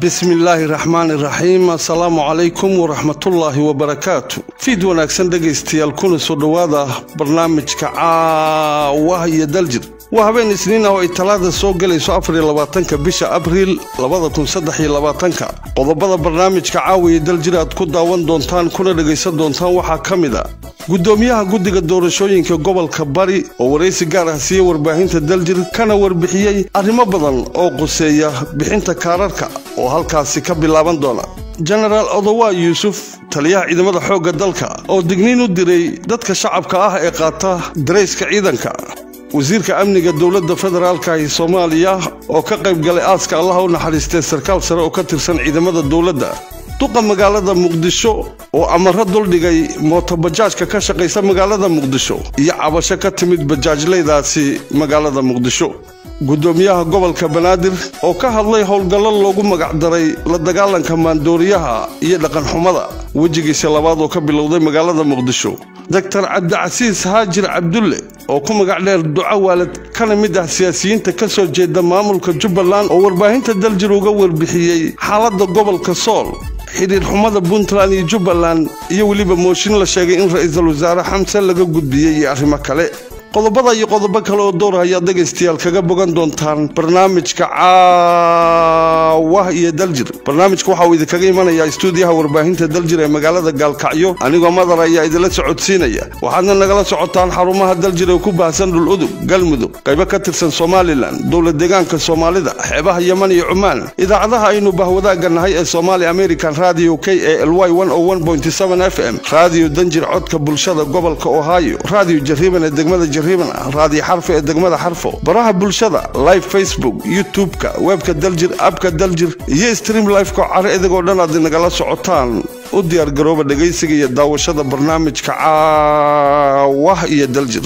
bismi illaahi raxmaani raxiim assalaamu calaykum waraxmatullaahi wabarakaatu fiid wanaagsan dhegaystayaal kuna soo dhowaada barnaamijka caawaha iyo daljir waa habeen isniin ah oo ay talaada soo gelayso afariyo labaatanka bisha abriil labada kun saddex iyo labaatanka qodobada barnaamijka caawa iyo daljir aad ku daawan doontaan kuna dhegaysan doontaan waxaa ka mid a gudoomiyaha guddiga doorashooyinka gobolka bari oo waraysi gaar ah siiye warbaahinta daljir kana warbixiyey arrimo badan oo quseeya bixinta kaararka oo halkaasi ka bilaaban doona jenaraal odowa yuusuf taliyaha ciidamada xoogga dalka oo digniin u diray dadka shacabka ah ee qaata darayska ciidanka wasiirka amniga dowladda federaalka ee soomaaliya oo ka qayb galay aaska allaha u naxariistay sarkaal sare oo ka tirsan ciidamada dowladda duqa magaalada muqdisho oo amaro duldhigay mootobajaajka ka shaqaysa magaalada muqdisho iyo cabasho ka timid bajaajlaydaasi magaalada muqdisho gudoomiyaha gobolka banaadir oo ka hadlay howlgallo loogu magacdaray la dagaalanka maandooriyaha iyo dhaqanxumada wejigiisa labaad oo ka bilowday magaalada muqdisho doktar cabdicasiis haajir cabdulle oo ku magac dheer duco waalid kana mid ah siyaasiyiinta ka soo jeeda maamulka jubbaland oo warbaahinta daljir uga warbixiyey xaaladda gobolka sool xidhiir xumada puntland iyo jubbaland iyo weliba mooshin la sheegay in ra'iisul wasaare xamse laga gudbiyey iyo arrimo kale qodobada iyo qodobo kale oo door ayaad dhegaystayaal kaga bogan doontaan barnaamijka caawah iyo daljir barnaamijka waxa uu idinkaga imanayaa istuudiyaha warbaahinta daljir ee magaalada gaalkacyo anigoo madar ayaa idinla socodsiinaya waxaadna nagala socotaan xarumaha daljir ee ku baahsan dhul udug galmudug qaybo ka tirsan somalilan dowlad deegaanka soomaalida xeebaha yeman iyo cumaan idaacadaha aynu bahwadaaga nahay ee somaali american radio k e l y f m radio danjir codka bulshada gobolka ohio radio jariiban ee degmada raadiyo xarfo ee degmada xarfo baraha bulshada live facebook youtube-ka webka daljir abka daljir iyo stream lifeko caro idigoo dhan aad nagala socotaan u diyaargarooba dhegaysiga iyo daawashada barnaamijka caawah iyo daljir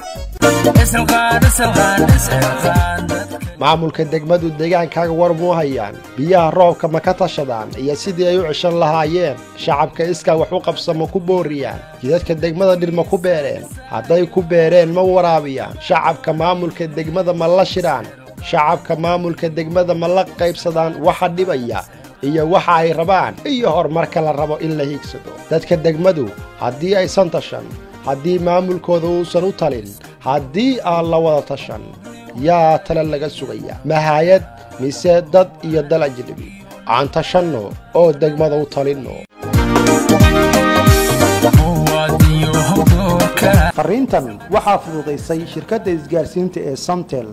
maamulka degmadu deegaankaaga war muu hayaan biyaha roobka ma ka tashadaan iyo sidii ay u ceshan lahaayeen shacabka iskaa wax u qabsama ku booriyaan jidadka degmada dhir ma ku beereen hadday ku beereen ma waraabiyaan shacabka maamulka degmada ma la shidhaan shacabka maamulka degmada ma la qaybsadaan waxa dhibaya iyo waxa ay rabaan iyo horumarka la rabo in la hiigsado dadka degmadu haddii aysan tashan haddii maamulkooda uusan u talin haddii aan la wada tashan yaa tale laga sugaya mahayad mise dad iyo dal ajnabi aan tashanno oo degmada u talinno farriintan waxaa fududaysay shirkadda isgaarsiinta ee samtel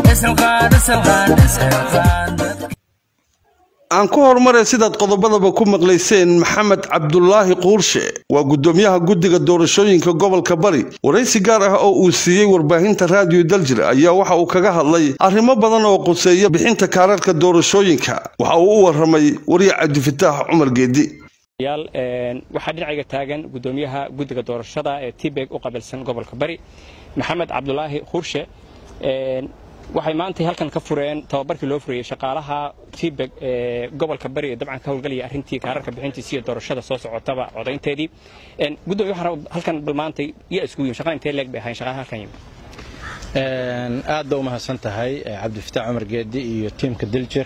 aan ku horumare sidaad qodobadaba ku maqlayseen maxamed cabdulaahi quurshe waa gudoomiyaha guddiga doorashooyinka gobolka bari waraysi gaar ah oo uu siiyey warbaahinta raadiyo daljir ayaa waxa uu kaga hadlay arrimo badan oo quseeya bixinta kaararka doorashooyinka waxa uu u warramay wariya cabdifataax cumar geedi waxaa dhinacayga taagan gudoomiyaha guddiga doorashada ee tibeg u qabilsan gobolka bari maxamed cabdulaahi quurshe waxay maantay halkan ka fureen tababarkii loo furayey shaqaalaha tibeg ee gobolka bari ee dabcan ka howlgalaya arrintii kaararka bixintiisa iyo doorashada soo socotaba codaynteedii gudoomiya waxaan halkan bal maantay iyo isku yim shaqada intee leeg bay ahayn shaqaalaha halkan yimi aad ba u mahadsan tahay cabdifataax cumar geedi iyo tiimka diljir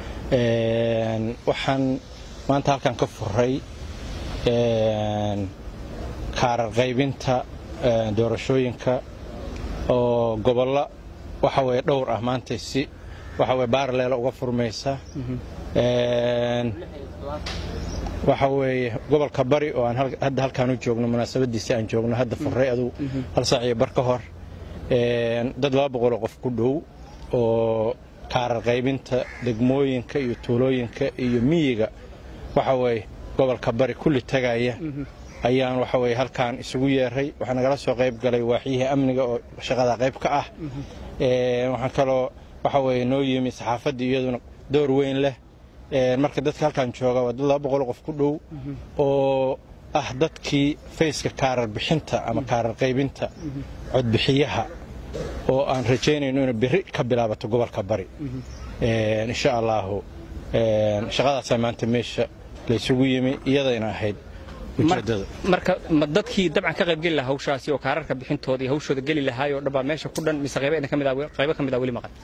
waxaan maanta halkan ka furay kaarar qaybinta doorashooyinka oo gobollo waxa weye dhowr ah maanta si waxa weye baaraleela uga furmaysa waxa weeye gobolka bari oo aan hadda halkaan u joogno munaasabadiisi aan joogno hadda furay aduu hal saac iyo bar ka hor dad laba boqoloo qof ku dhow oo kaarar qaybinta degmooyinka iyo tuulooyinka iyo miyiga waxa weye gobolka bari kulli tagaya ayaan waxa weye halkaan isugu yeeray waxaa nagala soo qayb galay waaxyihii amniga oo shaqada qayb ka ah waxaa kaloo waxa weye noo yimi saxaafaddii iyaduna door weyn leh marka dadka halkaan jooga waa dad laba boqol qof ku dhow oo ah dadkii fayska kaarar bixinta ama kaarar qaybinta codbixiyaha oo aan rajaynayno inay berri ka bilaabato gobolka bari insha allaahu shaqadaasaa maanta meesha laysugu yimi iyadayna ahayd marka ma dadkii dabcan ka qaybgeli lahaa hawshaasi oo kaararka bixintooda iyo hawshooda geli lahaayoo dhan baa meesha ku dhan mise qaybo ka mid ah weli maqan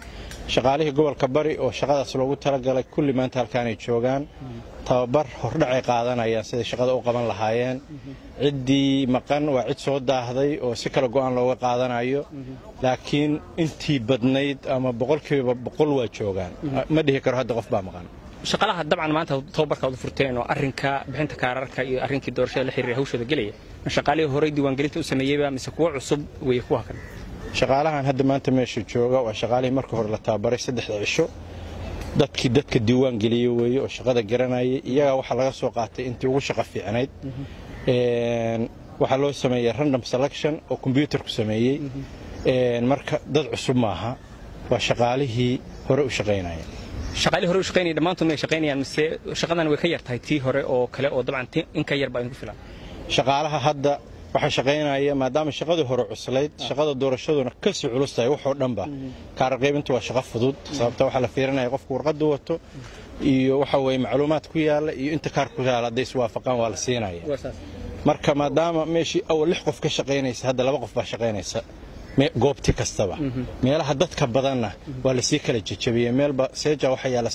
shaqaalihii gobolka bari oo shaqadaas loogu talagalay kulli maanta halkaanay joogaan tababar hordhacay qaadanayaan siday shaqada u qaban lahaayeen ciddii maqan waa cid soo daahday oo si kale go'aan looga qaadanayo laakiin intii badnayd ama boqolkiiba boqol waa joogaan ma dhihi karo hadda qof baa maqan shaqaalaha dabcan maanta tababarka u furteen oo arrinka bixinta kaararka iyo arrinkii doorashada la xiriira hawshooda gelaya ma shaqaalihii horey diiwaangelinta u sameeyeyba mise kuwo cusub weeye kuwa kale shaqaalahan hadda maanta meesha jooga waa shaqaalihii marka hore la tababaray saddexda cisho dadkii dadka diiwaan geliye weeye oo shaqada garanayay iyagaa waxaa laga soo qaatay intii ugu shaqo fiicnayd waxaa loo sameeyey random selection oo kombyuutarku sameeyey marka dad cusub maaha waa shaqaalihii hore u shaqaynaya shaqaalihii hore u shaqaynaya dhammaantood may shaqaynayaan mise shaqadan way ka yar tahay tii hore oo kale oo dabcan in ka yar baa idinku filan shaqaalaha hadda waxaa shaqaynaya maadaama shaqadii hore cuslayd shaqada doorashaduna kasii culus tahay waxoo dhanba kaararqaybintu waa shaqo fudud sababta waxaa la fiirinaya qofku warqadu wato iyo waxa weye macluumaad ku yaala iyo inta kaar ku yaala hadday iswaafaqaan waa la siinaya marka maadaama meeshii awal lix qof ka shaqaynaysa hadda laba qof baa shaqaynaysa goobti kastaba meelaha dadka badanna waa lasii kala jejabiyey meelba seeja waxaa yaala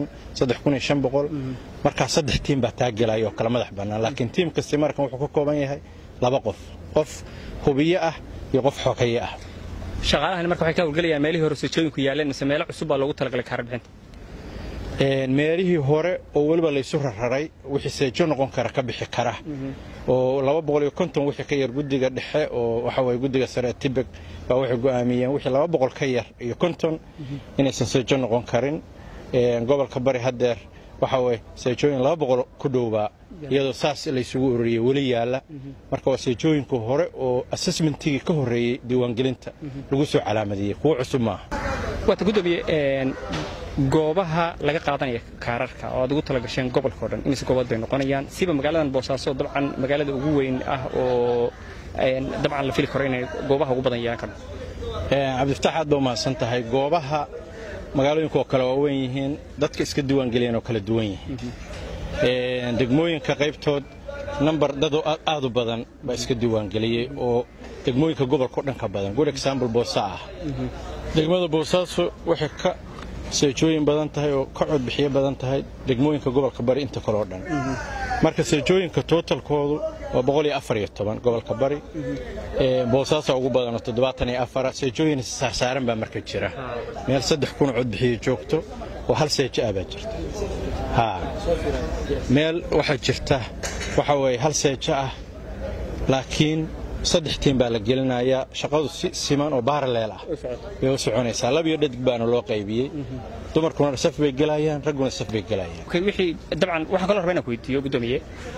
markaa saddex tiim baa taagelaya oo kala madax bannaan laakiin tiim kasti markan wuxuu ka kooban yahay laba qof qof hubiye ah iyo qof xogeeye ah shaqaalahani marka waxay ka howlgelayaan meelihii hore sojooyinku yaaleen mise meelo cusub baa loogu talagalay kaarar bixinta meelihii hore oo weliba laysu rararay wixii seejo noqon kara ka bixi kara oo laba boqol iyo konton wixii ka yar guddiga dhexe oo waxa weye guddiga sare tibek baa waxay go'aamiyeen wixii laba boqol ka yar iyo konton inaysan seejo noqon karin gobolka bari haddeer waxa weye seejooyin laba boqol ku dhowbaa iyadoo saas laysugu ururiyey weli yaalla marka waa seejooyinku hore oo assessmentigii ka horreeyey diiwaangelinta lagu soo calaamadiyey kuwo cusub maaha waata gudoomiye goobaha laga qaadanaya kaararka oo aad ugu tala gasheen gobolka o dhan imise goobood bay noqonayaan siba magaaladan boosaaso dabcan magaalada ugu weyn ah oo dabcan la fili karo inay goobaha ugu badan yeelan karno cabdifataax aad ba umahadsan tahay goobaha magaalooyinka oo kale waa weyn yihiin dadka iska diiwaangeliyeen oo kala duwan yihiin degmooyinka qaybtood nambar dadoo aad u badan baa iska diiwaangeliyey oo degmooyinka gobolka o dhan ka badan good example boosa ah degmada boosaaso waxay ka seejooyin badan tahay oo ka codbixiyo badan tahay degmooyinka gobolka bari inta kale oo dhan marka seejooyinka tootalkoodu waa boqol iyo afar iyo toban gobolka bari boosaasaa ugu badanoo toddobaatan iyo afara seejooyin saarsaaran baa marka jira meel saddex kun codbixiyo joogto oo hal seejo ah baa jirta ha meel waxaa jirta waxa weeye hal seejo ah laakiin saddex tiim baa la gelinayaa shaqadu si siman oo baaraleel ah bay u soconaysaa labiyo dhadig baana loo qaybiyey dumarkuna saf bay gelayaan ragguna saf bay gelayaan wixii dabcan waxaan kaloo rabaa inaan ku weydiiyo gudoomiye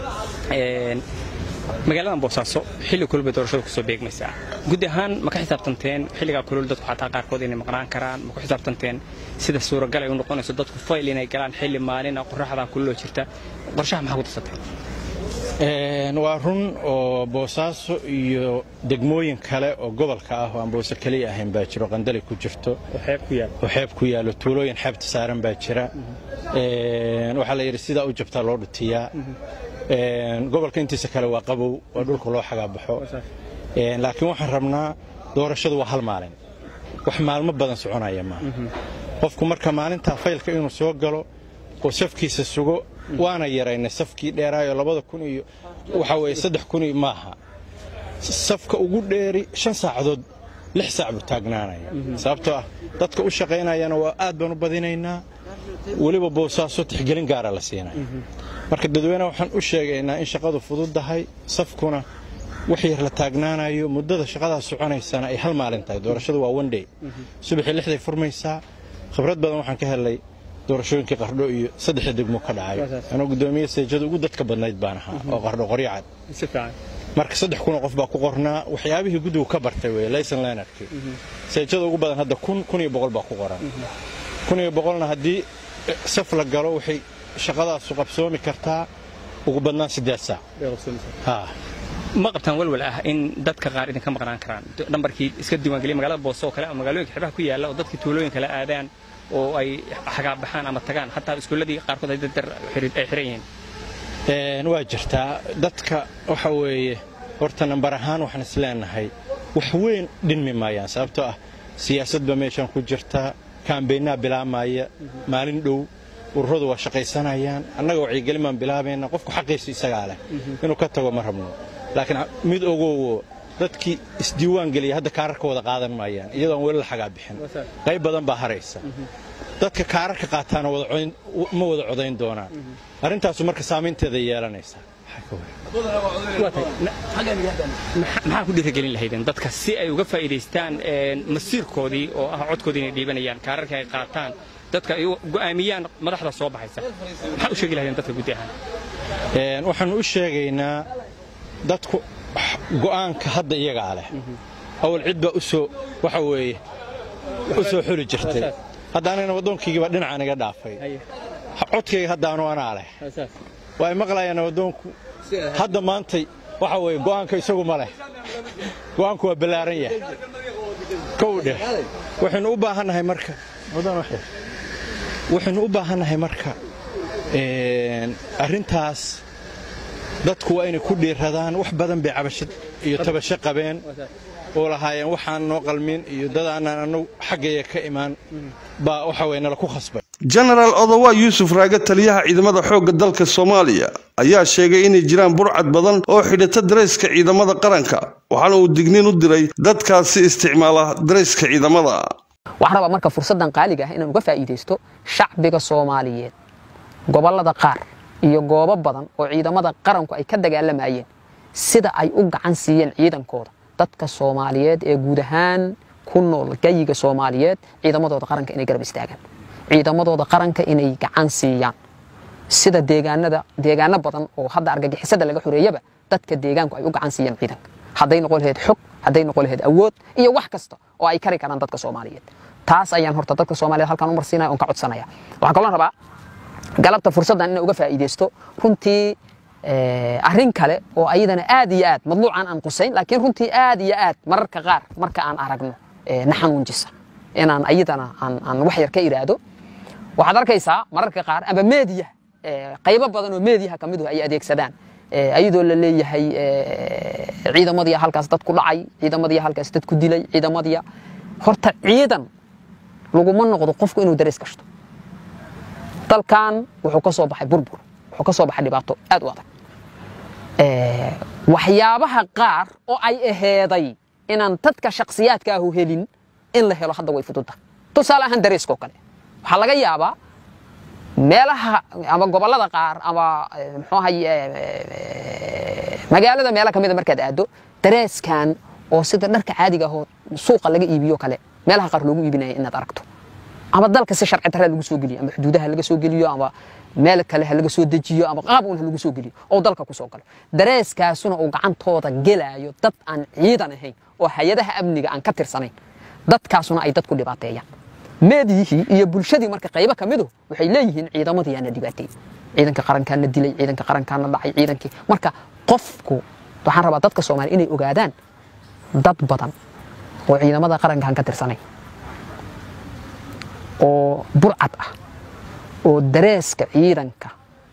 magaaladan boosaaso xilli kulul bay doorashada kusoo beegmaysaa guud ahaan ma ka xisaabtanteen xilligaa kulul dadku xataa qaarkood inay maqnaan karaan ma ku xisaabtanteen sida suuragal ay u noqonayso dadku fayl inay galaan xilli maalina qoraxdaa kululoo jirta qorshaha maxaa ku darsateen waa run oo boosaaso iyo degmooyin kale oo gobolka ah oo aan boose keliya ahayn baa jiro qandali ku jirto oo xeeb ku yaallo tuulooyin xeebta saaran baa jira waxaa la yidhi sidaa u jabtaa loo dhutiyaa gobolka intiisa kale waa qabow waa dhulka loo xagaabaxo laakiin waxaan rabnaa doorashadu waa hal maalin wax maalmo badan soconaya maaha qofku marka maalintaa faylka inuu soo galo oo safkiisa sugo waana yaraynay safkii dheeraayo labada kun iyo waxaa weeye saddex kun iyo maaha safka ugu dheeri shan saacadood lix saac buu taagnaanaya sababtoo ah dadka u shaqaynayana waa aad baan u badinaynaa weliba boosaaso tixgelin gaara la siinaya marka dadweyne waxaan u sheegaynaa in shaqadu fududdahay safkuna wax yar la taagnaanayo muddada shaqadaas soconaysana ay hal maalin tahay doorashadu waa one day subaxii lixday furmaysaa khibrad badan waxaan ka helay doorashooyinkii qardho iyo saddexda degmo ka dhacay anoo gudoomiye seejada ugu dadka badnayd baan ahaa oo qardho qoryacad marka saddex kunoo qof baa ku qornaa waxyaabihii guddigu ka bartay weye layson leonardkii seejada ugu badan hadda kun kun iyo boqol baa ku qoran kun iyo boqolna haddii saf la galo waxay shaqadaasu qabsoomi kartaa ugu badnaan siddeed saac ma qabtaan walwal ah in dadka qaar idinka maqnaan karaan nambarkii iska diiwaangeliya magaalada boose oo kale ama magaalooyinka xeebaha ku yaalla oo dadkii tuulooyin kale aadaan oo ay xagaabaxaan ama tagaan xataa iskuulladii qaarkood ay daddar ay xiran yihiin waa jirtaa dadka waxa weeye horta nambar ahaan waxaan is leenahay wax weyn dhinmi maayaan sababtoo ah siyaasadba meeshan ku jirtaa kaambeynaa bilaabmaya maalin dhow ururadu waa shaqaysanayaan annaga wacyigelin baan bilaabayna qofku xaqiisa isagaa leh inuu ka tago ma rabno laakiin mid ogowo dadkii isdiiwaan geliya hadda kaararka wada qaadan maayaan iyadoo aan weli la xagaa bixin qayb badan baa haraysa dadka kaararka qaataana ma wada codayn doonaan arrintaasu marka saamaynteeda yeelanaysaa maxaa ku dhiirigelin lahaydeen dadka si ay uga faa'iidaystaan masiirkoodii oo ah codkoodii inay dhiibanayaan kaararka ay qaataan dadka ay go'aamiyaan madaxda soo baxaysa maxaa u sheegi lahaydeen dadka guddi ahaan waxaannu u sheegaynaa dadku go'aanka hadda iyagaa leh awal cid baa u soo waxa weeye u soo xuli jirtay hadda anagana waddoonkaygii baa dhinacaan iga dhaafay codkayga haddaanu anaa leh waa ay maqlayaan waddoonku hadda maantay waxa weeye go'aanka isagu ma leh go'aanku waa ballaaran yahay kow dheh waxaynu u baahannahay marka waxaynu u baahannahay marka arrintaas dadku waa inay ku dhiiradaan wax badan bay cabasho iyo tabasho qabeen oo lahaayeen waxaan noo qalmin iyo dadaanaan annagu xaggaya ka imaan baa waxa weye nala ku khasbay jenaraal odowa yuusuf raage taliyaha ciidamada xoogga dalka soomaaliya ayaa sheegay inay jiraan burcad badan oo xidhata darayska ciidamada qaranka waxaana uu digniin u diray dadkaasi isticmaala darayska ciidamada waxaan rabaa marka fursaddan qaaliga ah inaan uga faa'iidaysto shacbiga soomaaliyeed gobollada qaar iyo goobo badan oo ciidamada qaranku ay ka dagaalamayeen sida ay u gacan siiyeen ciidankooda dadka soomaaliyeed ee guud ahaan ku nool gayiga soomaaliyeed ciidamadooda qaranka inay garab istaagaan ciidamadooda qaranka inay gacan siiyaan sida deegaanada deegaano badan oo hadda argagixisada laga xoreeyaba dadka deegaanku ay u gacan siiyaan ciidanka hadday noqon lahayd xog hadday noqon lahayd awood iyo wax kasta oo ay kari karaan dadka soomaaliyeed taas ayaan horta dadka soomaaliyeed halkaan u marsiinaya oon ka codsanaya waxaan kaloo rabaa galabta fursaddan inaan uga faa'iidaysto runtii arrin kale oo ayadana aad iyo aad madluucan aan qusayn laakiin runtii aad iyo aad mararka qaar marka aan aragno na xanuunjisa inaan ayadana aan wax yar ka iraahdo waxaad arkaysaa mararka qaar amba meediya qaybo badan oo meediyaha ka midu ay adeegsadaan ayadoo la leeyahay ciidamadiya halkaas dad ku dhacay ciidamadiya halkaas dad ku dilay ciidamadiya horta ciidan laguma noqdo qofku inuu darees gashto dalkan wuxuu ka soo baxay burbur wuxuu ka soo baxay dhibaato aad u adag waxyaabaha qaar oo ay aheeday inaan dadka shakhsiyaadka ahu helin in la helo hadda way fududda tusaale ahaan dareeskoo kale waxaa laga yaabaa meelaha ama gobollada qaar ama muxuu ahay magaalada meelo ka mida markaad aado dareeskan oo sida dharka caadiga ahoo suuqa laga iibiyo kale meelaha qaar loogu iibinaya inaad aragto ama dalka si sharci darra lagu soo geliyo ama xuduudaha laga soo geliyo ama meel kale ha laga soo dejiyo ama qaab un ha lagu soo geliyo oo dalka ku soo galo dareeskaasuna uu gacantooda gelaayo dad aan ciidan ahayn oo hay-adaha amniga aan ka tirsanayn dadkaasuna ay dadku dhibaateeyaan meediyihii iyo bulshadii marka qaybo ka midu waxay leeyihiin ciidamadii aana dhibaateeyey ciidanka qarankaana dilay ciidanka qarankaana dhacay ciidankii marka qofku waxaan rabaa dadka soomaaliya inay ogaadaan dad badan oo ciidamada qarankaan ka tirsanayn oo burcad ah oo dareeska ciidanka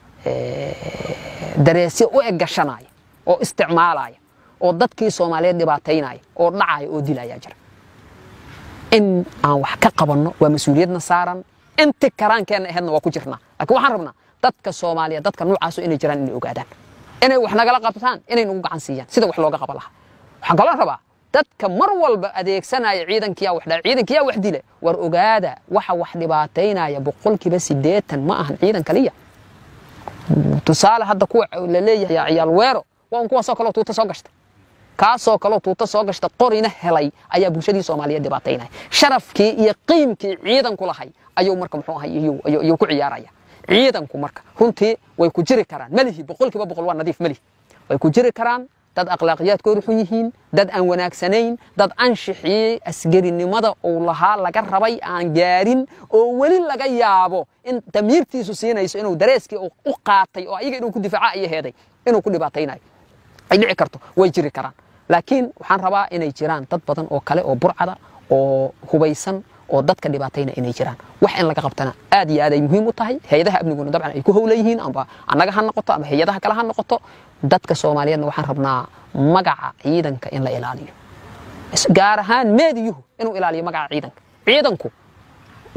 dareesyo u eggashanaya oo isticmaalaya oo dadkii soomaaliyeed dhibaataynaya oo dhacaya oo dilaya jira in aan wax ka qabanno waa mas-uuliyadna saaran inti karaankeenna aheedna waa ku jirnaa laakiin waxaan rabnaa dadka soomaaliyeed dadka nuucaasu inay jiraan inay ogaadaan inay wax nagala qabtaan inay nagu gacan siiyaan sida wax looga qaban lahaa waxaan kaloo rabaa dadka mar walba adeegsanaya ciidankiyaa wax dhaa ciidankiyaa wax dile war ogaada waxa wax dhibaataynaya boqolkiiba siddeetan ma ahan ciidan kaliya tusaale hadda kuwa la leeyahay ciyaal weero waa un kuwaasoo kaleo tuuta soo gashta kaasoo kaleo tuuta soo gashta qorina helay ayaa bulshadii soomaaliyeed dhibaataynaya sharafkii iyo qiimkii ciidanku lahay ayuu marka muxuu ahay iyuu ku ciyaaraya ciidanku marka runtii way ku jiri karaan malihi boqolkiiba boqol waa nadiif malihi way ku jiri karaan dad akhlaaqiyaadkoodu xun yihiin dad aan wanaagsanayn dad anshixiyey asgarinimada uu lahaa laga rabay aan gaarin oo weli laga yaabo in damiirtiisu siinayso inuu dareeskii u qaatay oo ayaga inuu ku difaaca iyo heeday inuu ku dhibaataynayo ay dhici karto way jiri karaan laakiin waxaan rabaa inay jiraan dad badan oo kale oo burcada oo hubaysan oo dadka dhibaatayna inay jiraan wax in laga qabtana aad iyo aad ay muhiim u tahay hay-adaha amniguna dabcan ay ku howla yihiin amba annaga ha noqoto ama hay-adaha kale ha noqoto dadka soomaaliyeedna waxaan rabnaa magaca ciidanka in la ilaaliyo gaar ahaan meediyuhu inuu ilaaliyo magaca ciidanka ciidanku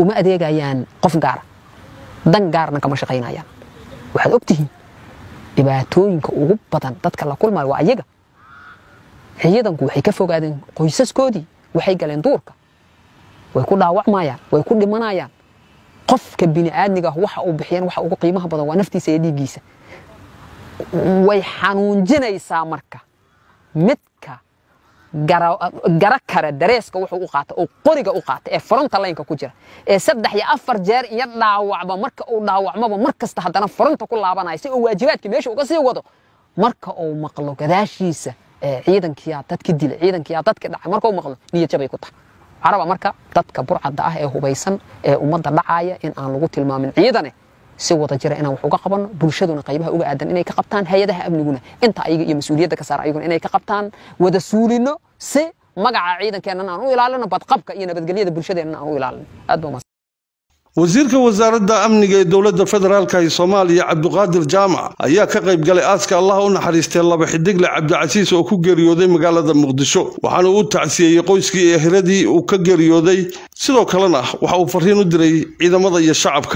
uma adeegayaan qof gaara dan gaarna kama shaqaynayaan waxaad og tihiin dhibaatooyinka ugu badan dadka la kulmayo waa ayaga ciidanku waxay ka fogaadeen qoysaskoodii waxay galeen duurka way ku dhaawacmayaan way ku dhimanayaan qofka bini'aadmiga ah waxa uu bixiyeen waxa ugu qiimaha badan waa naftiisa iyo dhiiggiisa way xanuunjinaysaa marka midka gara kare dareeska wuxuu u qaata oo qoriga u qaata ee fronta laynka ku jira ee saddex iyo afar jeer iyo dhaawacba marka uu dhaawacmaba mar kasta haddana fronta ku laabanaya si uu waajibaadka meesha uga sii wado marka uu maqlo gadaashiisa ciidankiyaa dadki dilay ciidankiyaa dadki dhacay marka uu maqlo niyad jabay ku tahay caraba marka dadka burcadda ah ee hubaysan ee ummadda dhacaya in aan lagu tilmaamin ciidane si wada jira inaan wax uga qabanno bulshaduna qaybaha uga aadan inay ka qabtaan hay-adaha amniguna inta ayaga iyo mas-uuliyadda ka saara ayaguna inay ka qabtaan wada suulino si magaca ciidankeenna aan u ilaalino badqabka iyo nabadgelyada bulshadeenna aan u ilaalino aad baa wasiirka wasaaradda amniga ee dowladda federaalka ee soomaaliya cabduqaadir jaamac ayaa ka qayb galay aaska allah u naxariistay laba xidigle cabdicasiis oo ku geeriyooday magaalada muqdisho waxaana uu tacsiyeeyey qoyskii iyo eheradii uu ka geeriyooday sidoo kalena waxa uu fariin u diray ciidamada iyo shacabka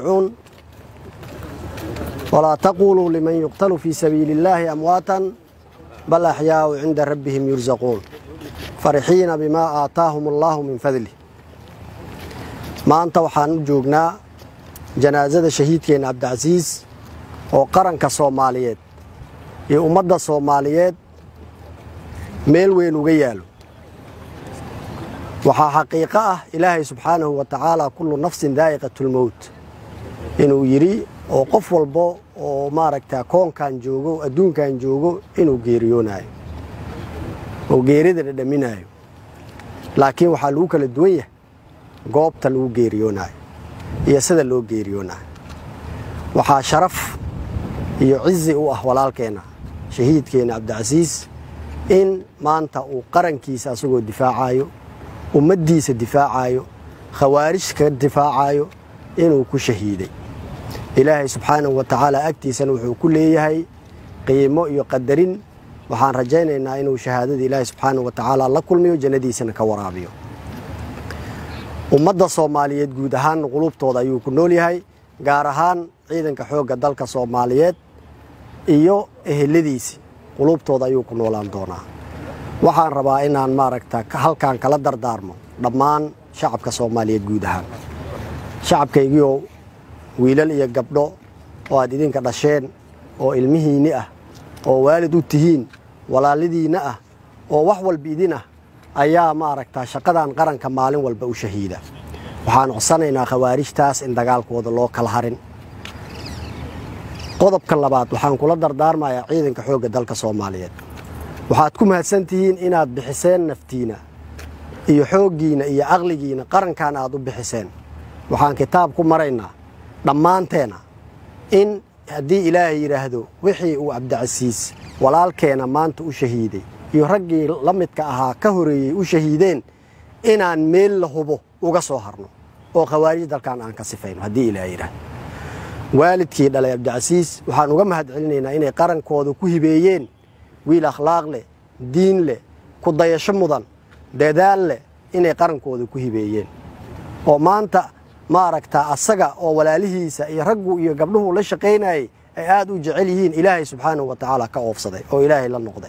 walaa taquluu liman yuqtalu fii sabiili illaahi amwaatan bal axyaau cinda rabbihim yursaquun farixiina bimaa aataahum allaahu min fadlih maanta waxaan u joognaa janaasada shahiidkeenna cabdicasiis oo qaranka soomaaliyeed iyo ummadda soomaaliyeed meel weyn uga yaalo waxaa xaqiiqo ah ilaahay subxaanahu wa tacaala kullu nafsin daa'iqatulmowt inuu yidhi oo qof walbo oo maaragta koonkan joogo adduunkan joogo inuu geeriyoonaayo oo geerida dhadhaminaayo laakiin waxaa lagu kala duwan yahay goobta lagu geeriyoonaayo iyo sida loo geeriyoonaayo waxaa sharaf iyo cizi u ah walaalkeenna shahiidkeenna cabdicasiis in maanta uu qarankiisa asagoo difaacayo ummaddiisa difaacayo khawaarij ka difaacayo inuu ku shahiiday ilaahay subxaanahu wa tacaala agtiisana wuxuu ku leeyahay qiimo iyo qadarin waxaan rajaynaynaa inuu shahaadada ilaahay subxaanahu wa tacaala la kulmiyo jannadiisana ka waraabiyo ummadda soomaaliyeed guud ahaan qulubtooda ayuu ku nool yahay gaar ahaan ciidanka xoogga dalka soomaaliyeed iyo eheladiisi qulubtooda ayuu ku noolaan doonaa waxaan rabaa inaan maaragta halkan kala dardaarmo dhammaan shacabka soomaaliyeed guud ahaan shacabkaygiioo wiilal iyo gabdho oo aad idinka dhasheen oo ilmihiinni ah oo waalid u tihiin walaalidiinna ah oo wax walba idin ah ayaa maaragtaa shaqadan qaranka maalin walba u shahiida waxaan codsanaynaa khawaarijtaas in dagaalkooda loo kala harin qodobka labaad waxaan kula dardaarmayaa ciidanka xoogga dalka soomaaliyeed waxaad ku mahadsan tihiin inaad bixiseen naftiina iyo xooggiina iyo aqligiina qarankan aad u bixiseen waxaan kitaab ku maraynaa dhammaanteena in haddii ilaahay yidhaahdo wixii uu cabdicasiis walaalkeena maanta u shahiiday iyo raggii la midka ahaa ka horeeyey u shahiideen inaan meel la hubo uga soo harno oo khawaarij dalkan aan ka sifayno haddii ilaahay yidhaahdo waalidkii dhalay cabdicasiis waxaan uga mahad celinaynaa inay qarankooda ku hibeeyeen wiil akhlaaq leh diin leh ku dayasho mudan dadaal leh inay qarankooda ku hibeeyeen oo maanta maaragtaa asaga oo walaalihiisa iyo raggu iyo gabdhuhu la shaqaynayay ay aad u jecel yihiin ilaahay subxaanahu wa tacaala ka oofsaday oo ilaahay la noqday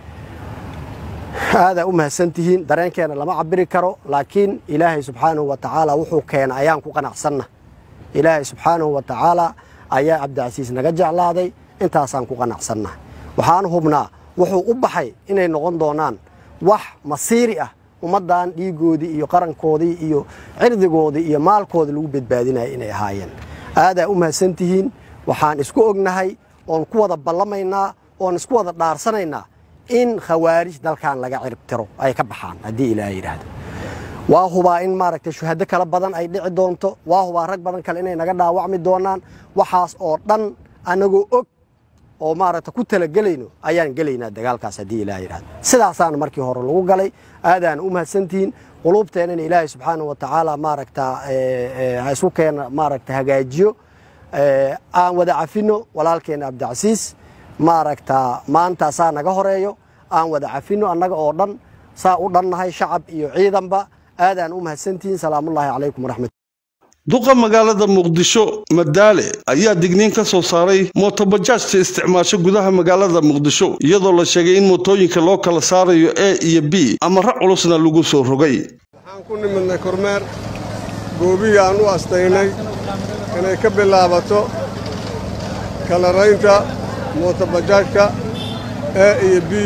aadaa u mahadsan tihiin dareenkeena lama cabiri karo laakiin ilaahay subxaanahu wa tacaala wuxuu keena ayaan ku qanacsanna ilaahay subxaanahu wa tacaala ayaa cabdicasiis naga jeclaaday intaasaan ku qanacsanna waxaan hubnaa wuxuu u baxay inay noqon doonaan wax masiiri ah ummaddan dhiigoodii iyo qarankoodii iyo cirdigoodii iyo maalkooda lagu badbaadinaya inay ahaayeen aadaa u mahadsan tihiin waxaan isku ognahay oon ku wada ballamaynaa oon isku wada dhaarsanaynaa in khawaarij dalkan laga ciribtiro ay ka baxaan haddii ilaaha yidhaahdo waa hubaa in maaragtay shuhado kala badan ay dhici doonto waa hubaa rag badan kale inay naga dhaawacmi doonaan waxaas oo dhan annagoo og oo maaragta ku talagelayno ayaan gelaynaa dagaalkaas haddii ilaah yidhahdo sidaasaana markii hore lagu galay aadaana u mahadsantihiin quluubteennana ilaahay subxaanahu wa tacaala maaragta ha isku keena maaragta hagaajiyo aan wada cafino walaalkeena cabdicasiis maaragta maanta saa naga horeeyo aan wada cafino annaga oo dhan saa u dhannahay shacab iyo ciidanba aadaan u mahadsantihiin salaamullaahi calaykum waraxmat duqa magaalada muqdisho madaale ayaa digniin ka soo saaray mootobajaajta isticmaasho gudaha magaalada muqdisho iyadoo la sheegay in mootooyinka loo kala saarayo e iyo b amara culusna lagu soo rogay waxaan ku nimidnay kormeer goobihii aan u astaynay inay ka bilaabato kalaraynta mootobajaajka e iyo b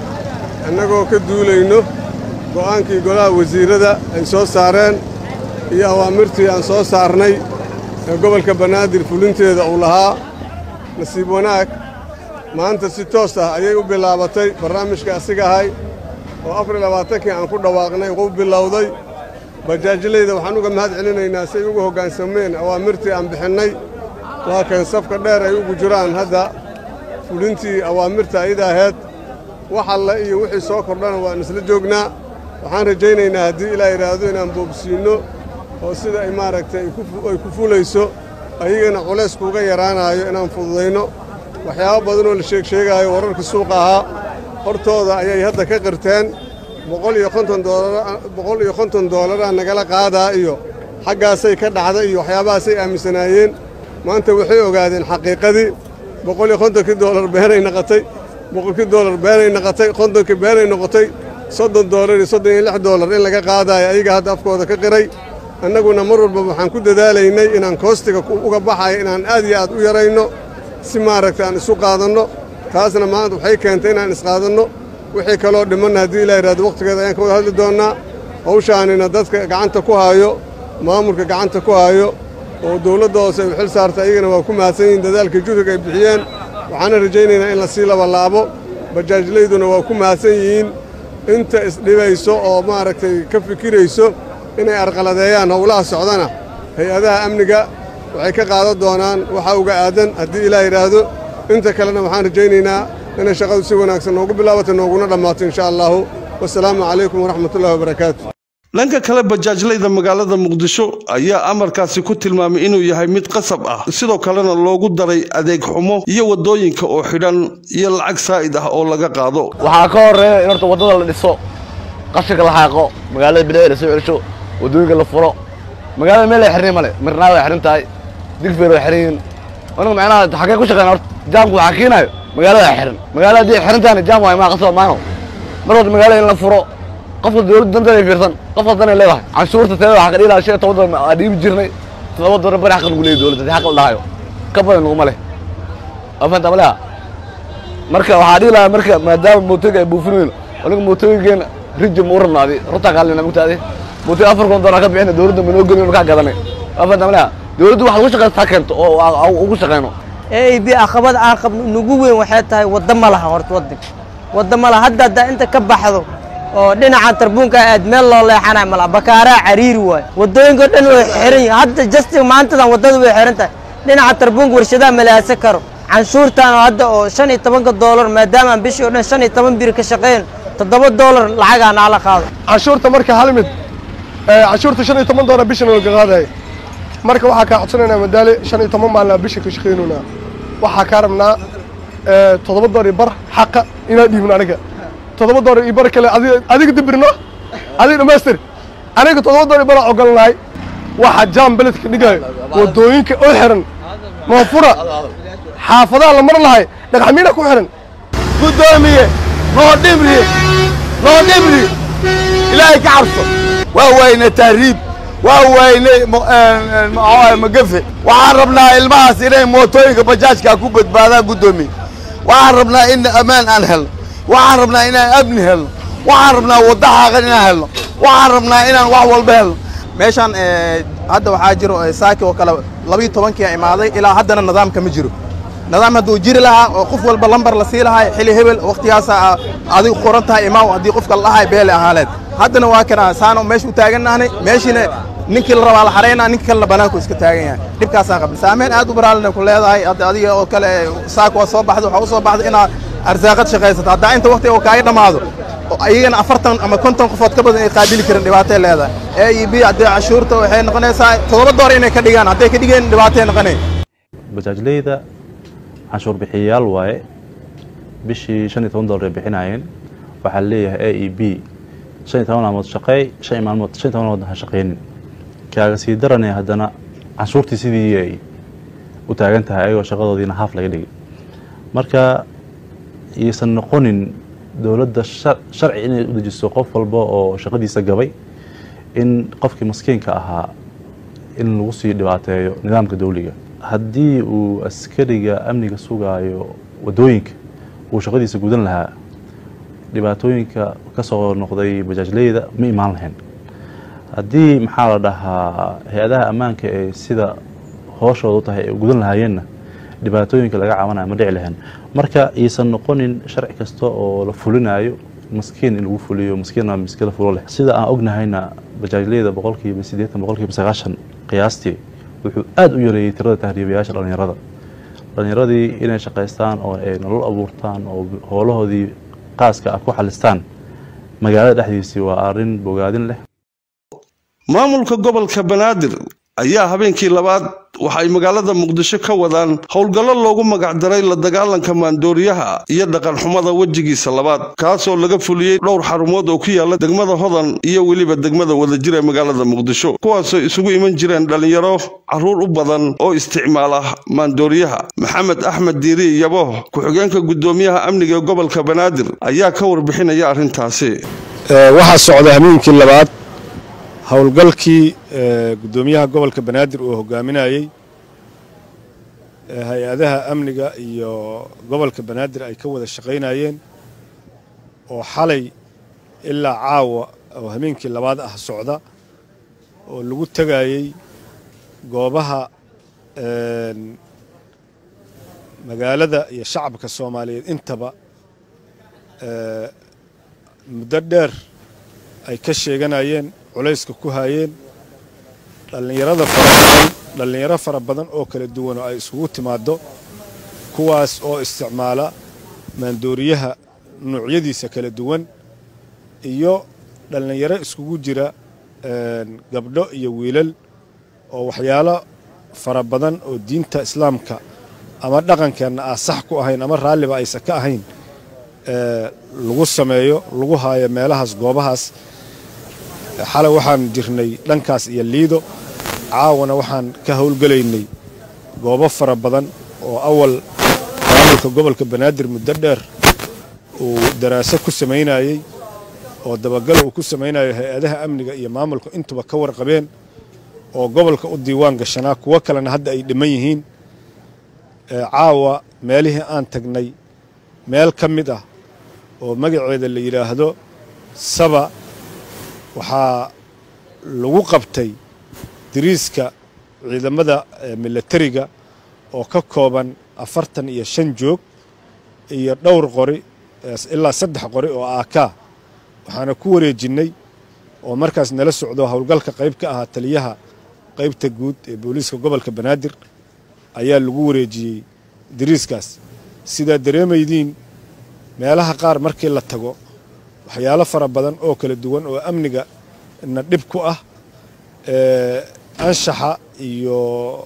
annagoo ka duulayno go'aankii golaha wasiirrada ay soo saareen iyo awaamirtii aan soo saarnay ee gobolka banaadir fulinteeda uu lahaa nasiib wanaag maanta si toos ah ayay u bilaabatay barnaamijka asiga ahay oo afar iyo labaatankii aan ku dhawaaqnay uu bilowday bajaajlayda waxaan uga mahad celinaynaa si ay ugu hoggaansameen awaamirtii aan bixinnay waa kan safka dheer ay ugu jiraan hadda fulintii awaamirta ayada aheed wax alle iyo wixii soo kordhana waan isla joognaa waxaan rajaynaynaa haddii ilaa yidhaahdo inaan boobsiinno oo sida ay maaragtay ay ku fulayso ayagana culays kuuga yaraanaayo inaan fududayno waxyaabo badanoo la sheeg sheegaayo wararka suuqa ahaa hortooda ayay hadda ka qirteen boqol iyo konton doolar boqol iyo konton doolaraa nagala qaadaa iyo xaggaasay ka dhacda iyo waxyaabahaasay aaminsanaayeen maanta waxay ogaadeen xaqiiqadii boqol iyo kontonkii doolar beenay noqotay boqolkii doolar beenay noqotay kontonkii beenay noqotay soddon doolar iyo soddon iyo lix doolar in laga qaadaayo ayaga hadda afkooda ka qiray annaguna mar walba waxaan ku dadaalaynay inaan koostiga uga baxayo inaan aad iyo aad u yarayno si maaragta aan isu qaadanno taasna maanta waxay keentay inaan isqaadanno wixii kaloo dhimanna haddii ilaa yidhahdo wakhtigeeda ayaan ka wada hadli doonnaa hawshaanina dadka gacanta ku haayo maamulka gacanta ku haayo oo dawladda hoose ay u xil saarta ayagana waa ku mahadsan yihiin dadaalka juhriga ay bixiyeen waxaana rajaynaynaa in la sii labalaabo bajaajlayduna waa ku mahadsan yihiin inta isdhibayso oo maaragtay ka fikirayso inay arqaladeeyaan howlaha socdana hay-adaha amniga waxay ka qaadan doonaan waxa uga aadan haddii ilaa yidhaahdo inta kalena waxaan rajaynaynaa inay shaqadu si wanaagsan noogu bilaabato nooguna dhammaato insha allaahu wasalaamu calaykum waraxmatullahi wabarakaatu dhanka kale bajaajlayda magaalada muqdisho ayaa amarkaasi ku tilmaamay inuu yahay mid qasab ah sidoo kalena loogu daray adeeg xumo iyo waddooyinka oo xidhan iyo lacag saa'id ah oo laga qaado waxaa ka horreeya in horta waddada la dhiso qashinka la xaaqo magaalada bilicda la soo celsho waddooyinka la furo magaalada meel ay xirnay male mirnaa way xiran tahay digfeer way xiran yihiin anigu macnaha xaggee ku shaqeyn horta jaamku waxaa kiinayo magaalada xiran magaalada haddii xiran tahayna jaam waay maa qasaba maano mar horta magaalada in la furo qofka dawladda danteeda ay fiirsan qof hadanay leedahay canshuurta teeda waxaa ka dhihi lahaa shan iyo toban dolar aa dhiibi jirnay todoba dolar bari xaq lagu leeyahy dawladda haddii xaq la dhahayo ka badan laguma leh waa fahanta ma leha marka waxaa dhihi lahaa marka maadaama mootooyinka ay buufin weyno aniga mootooyinkeena riji ma u rabnaadi runtaa kaalina mugtaadi mootooyin afar kun dolar ka bixina dawladda ma noo gelin kaa gadanay waa fahanta ma leha dawladdu wax lagu shaqeysta ha keento oo ugu shaqeyno a b aqabad aan qabno nugu weyn waxay tahay wadda ma laha horta waddanka wadda ma laha hadda haddaa inta ka baxdo oo dhinaca tarbuunka aad meel loo leexanayo mala bakaaraa cariiri waayo waddooyinka dhan way xiran yihin hadda jasti maantadan waddada way xiran tahay dhinaca tarbuunka warshadaha malaasan karo canshuurtan oo hadda oo shan iyo tobanka doolar maadaama aan bishii o dhan shan iyo toban biri ka shaqeyn toddoba doolar lacagaa naala qaado canshuurta marka hal mid canshuurta shan iyo toban doolar bishana laga qaadaya marka waxaa kaa codsanaynaa madaale shan iyo toban maalina bisha ka shaqeynaynaa waxaa kaa rabnaa toddoba doolar iyo bar xaqa inaan dhiibno aniga toddoba doolar iyo bar kale adiga dibirno adiga dhamaystir aniga toddoba doolar iyo baraa ogolnahay waxa jaam beledka dhigayo waddooyinka oo xiran moofura xaafadaha la mar lahay dhagaxmiina ku xiran guddoomiye noo dhimri noo dhimri ilaahay ka cabso waa wayne tahriib waa wayne magafe waxaan rabnaa ilmahaas inay mootooyinka bajaajka ku badbaadaan guddoomiye waxaan rabnaa in ammaan aan helno waxaan rabnaa inaan amni helno waxaan rabnaa wadda xaaqan inaan helno waxaan rabnaa inaan wax walba helno meeshaan hadda waxaa jiro saaki oo kale labiyo tobankia imaaday ilaa haddana nidaamka ma jiro nidaam hadduu jiri lahaa oo qof walba lambar la sii lahaa xili hebel wakhtigaasa adigu qoran tahay imaaw haddii qofka la dhahay beele ahaaleed haddana waa kana saano meesha u taagannahnay meeshiina ninkii la rabaa la xaraynaa ninka kalena banaanku iska taagan yahay dhibkaasaan qabna saameyn aad u baraalina ku leedahay hadda adiga oo kale saaka waa soo baxda waxaa u soo baxda inaad arsaaqad shaqaysato haddaa inta waktiga oo kaaga dhammaado ayagana afartan ama konton qofood ka badan ay qaabili karin dhibaatay leedahay e iyo b haddii cashuurta waxay noqonaysaa toddoba door inay ka dhigaan hadday ka dhigeen dhibaatay noqonay bajaajleyda canshuur bixiyayaal waaye bishii shan iyo toban doolar ay bixinaayeen waxaa leeyahay a e b shan iyo toban maalmood shaqeey shan maalmood shan iyo toban maalmood ha shaqeynin kaaga sii daranaya haddana canshuurtii sidii ay u taagan tahay ayagoo shaqadoodiina haaf laga dhigay marka iisan noqonin dowladda sharci inay u dejiso qof walba oo shaqadiisa gabay in qofkii maskiinka ahaa in lagu sii dhibaateeyo nidaamka dowliga haddii uu askariga amniga sugaayo wadooyinka uu shaqadiisa gudan lahaa dhibaatooyinka ka soo noqday bajaajleyda ma imaan lahayn haddii maxaa la dhahaa hay-adaha ammaanka ee sida hooshooda u tahay ay gudan lahaayeenna dhibaatooyinka laga cabanaya ma dhici lahayn marka iisan noqonin sharci kasta oo la fulinayo maskiin in lagu fuliyo maskiinna miskila fulo leh sida aan ognahayna bajaajleyda boqolkiiba siddeetan boqolkiiba sagaashan qiyaastii wuxuu aada u yareeyey tirada tahriibayaasha dhallinyarada dhallinyaradii inay shaqaystaan oo ay nolol abuurtaan oo howlahoodii qaaska ah ku xalistaan magaalada dhexdiisii waa arrin bogaadin leh maamulka gobolka banaadir ayaa habeenkii labaad waxa ay magaalada muqdisho ka wadaan howlgallo loogu magacdaray la dagaalanka maandooriyaha iyo dhaqanxumada wejigiisa labaad kaasoo laga fuliyey dhowr xarumood oo ku yaala degmada hodan iyo weliba degmada wadajir ee magaalada muqdisho kuwaasoo isugu iman jireen dhallinyaro carruur u badan oo isticmaala maandooriyaha maxamed axmed diiri yabo ku-xigeenka guddoomiyaha amniga ee gobolka banaadir ayaa ka warbixinaya arrintaasi waxaa socda habeenkii labaad howlgalkii guddoomiyaha gobolka banaadir uu hogaaminayey hay-adaha amniga iyo gobolka banaadir ay ka wada shaqaynayeen oo xalay ilaa caawa oo habeenkii labaad ah socda oo lagu tegayey goobaha magaalada iyo shacabka soomaaliyeed intaba muddo dheer ay ka sheeganayeen culayska ku haayeen dhallinyarada farabadan dhallinyaro fara badan oo kala duwan oo ay isugu timaaddo kuwaas oo isticmaala maandooriyaha nuucyadiisa kala duwan iyo dhallinyaro iskugu jira gabdho iyo wiilal oo waxyaalo fara badan oo diinta islaamka ama dhaqankeenna aan sax ku ahayn ama raalliba aysan ka ahayn lagu sameeyo lagu haayo meelahaas goobahaas xalay waxaan jirnay dhankaas iyo liido caawana waxaan ka howlgelaynay goobo fara badan oo awal maamulka gobolka banaadir muddo dheer uu daraaso ku samaynayey oo dabagal uu ku samaynayo hay-adaha amniga iyo maamulka intuba ka warqabeen oo gobolka u diiwaan gashanaa kuwo kalena hadda ay dhiman yihiin caawa meelihii aan tagnay meel ka mid ah oo magaceeda la yidhaahdo saba waxaa lagu qabtay dariiska ciidamada milatariga oo ka kooban afartan iyo shan joog iyo dhowr qori ilaa saddex qori oo aakaa waxaana ku wareejinnay oo markaas nala socdo howlgalka qayb ka ahaa taliyaha qaybta guud ee booliiska gobolka banaadir ayaa lagu wareejiyey dariiskaas sidaa dareemaydiin meelaha qaar markii la tago waxyaalo fara badan oo kala duwan oo amniga na dhib ku ah anshaxa iyo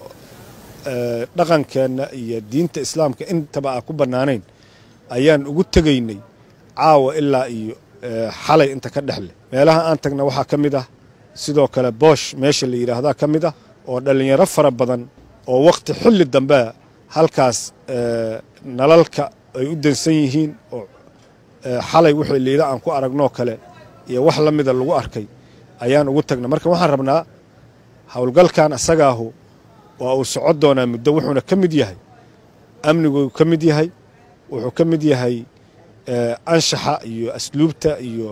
dhaqankeenna iyo diinta islaamka intaba aan ku bannaanayn ayaan ugu tegaynay caawa ilaa iyo xalay inta ka dhexleh meelaha aan tagna waxaa ka mid ah sidoo kale boosh meesha la yidhaahdaa ka mid ah oo dhallinyaro fara badan oo wakhti xilli dambea halkaas nalalka ay u dansan yihiin oo xalay wixii liida aan ku aragnoo kale iyo wax la mida lagu arkay ayaan ugu tagna marka waxaan rabnaa howlgalkan asagaahu waa uu socon doonaa muddo wuxuuna ka mid yahay amniguu ka mid yahay wuxuu ka mid yahay anshaxa iyo asluubta iyo